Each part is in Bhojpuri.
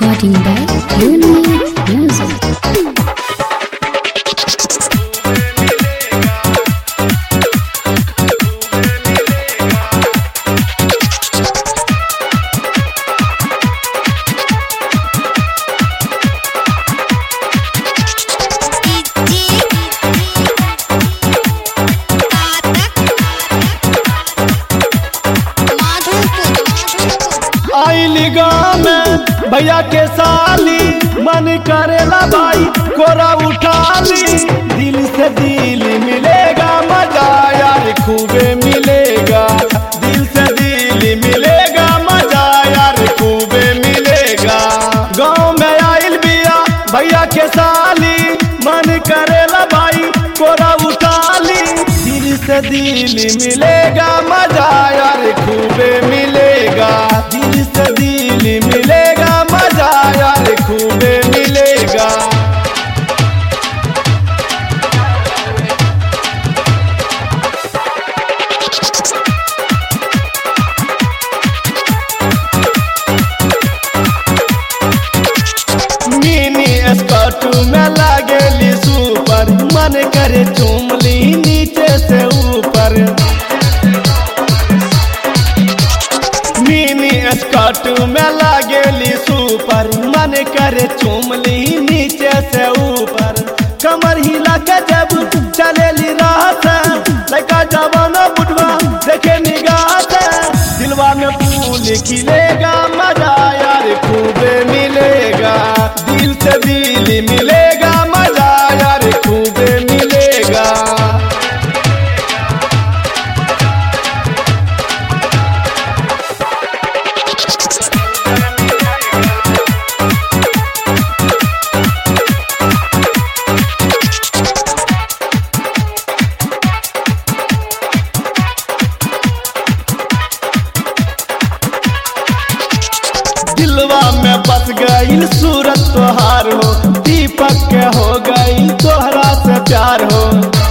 Recording by Unique Music. आइली गाँव में भैया के साली मन करेला भाई कोरा उठाली दिल से दिल मिलेगा मजा यार खूबे मिलेगा दिल से दिल मिलेगा मजा यार खूबे मिलेगा गाँव में आइल बिया भैया के साली मन करेला भाई कोरा उठाली दिल से दिल मिलेगा मजा यार खूबे मिलेगा दिल से दिल मिलेगा मजा यार खूबे मिलेगा मिनी स्कर्ट में लागेली सुपर मन करे चुमली नीचे से ऊपर मिनी स्कर्ट में लागेली सुपर मन करे चुमली नीचे से ऊपर कमर हिला के जब चलेली रात लड़का जवाना बुढ़वा देखे निगाह से दिलवा में फूल खिलेगा मजा यार खूबे मिलेगा दिल से दिल मिलेगा मजा यार खूबे मिलेगा दिलवा में बस गई सूरत तोहार हो दीपक के हो गई तोहरा से प्यार हो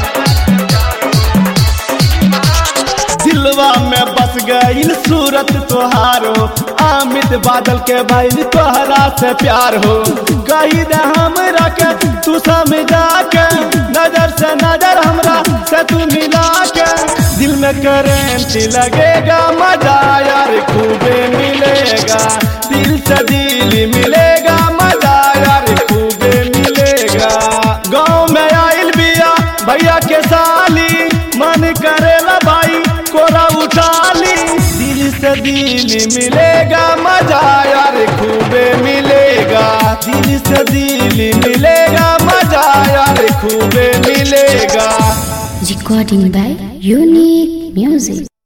दिलवा में बस गई सूरत तोहार हो अमित बादल के भाई तोहरा से प्यार हो कही दे हमरा के तू समझा के नजर से नजर हमरा से तू मिला के दिल में करेंट लगेगा मजा यार खूबे मिलेगा दिल से दिल मिलेगा मजा यार खूबे मिलेगा गाँव में आइल बिया भैया के साली मन करेला भाई कोरा उठाली दिल से दिल मिलेगा मजा यार खूबे मिलेगा दिल से दिल मिलेगा मजा यार खूबे मिलेगा Recording by Unique Music.